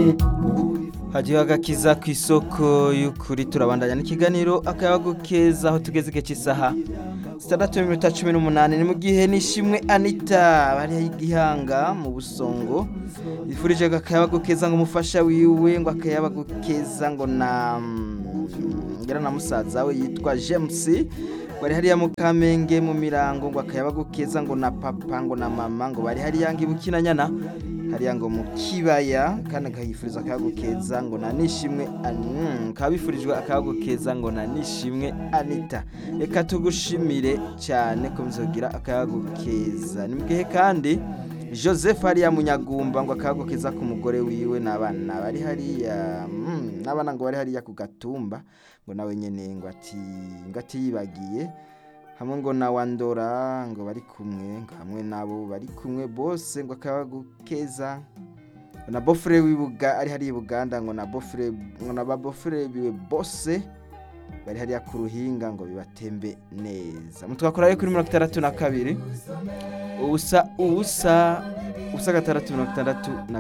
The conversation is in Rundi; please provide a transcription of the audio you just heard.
hagiye agakiza ku isoko y'ukuri turabandanya n'ikiganiro akayabagu keza aho tugeze igihe cy'isaha sitandatu n'iminota cumi n'umunani ni mu gihe nishimwe anita bariho igihanga mu busongo yifurije akayabagu keza ngo umufasha wiwe ngo akayabagu keza ngo na ngira na musaza we yitwa james bari hariya mu kamenge mu mirango ngo akayabagu keza ngo na papa ngo na mama ngo bari hariya ngo ibukina nyana hariya ngo mu kibaya kandi akayifuriza akayago keza ngo na nishimwe kabifurijwe akayago keza ngo na nishimwe anita reka tugushimire cyane ko muzogira akayago keza ni mu gihe kandi joseph hariya munyagumba ngo akayago keza ku mugore wiwe n'abana bari hariya n'abana ngo bari hariya ku gatumba ngo nawe nyine ngo ati ngo atiyibagiye hamwe ngo na wandora ngo bari kumwe ngo hamwe nabo bari kumwe bose ngo akayago keza na bofure w'ibuga ari hariya i buganda ngo na bofure ngo na ba bofure biwe bose bari hariya ku ruhinga ngo bibatembe neza mutwakora kuri mirongo itandatu na kabiri ubusa ubusa ubusa gatandatu mirongo itandatu na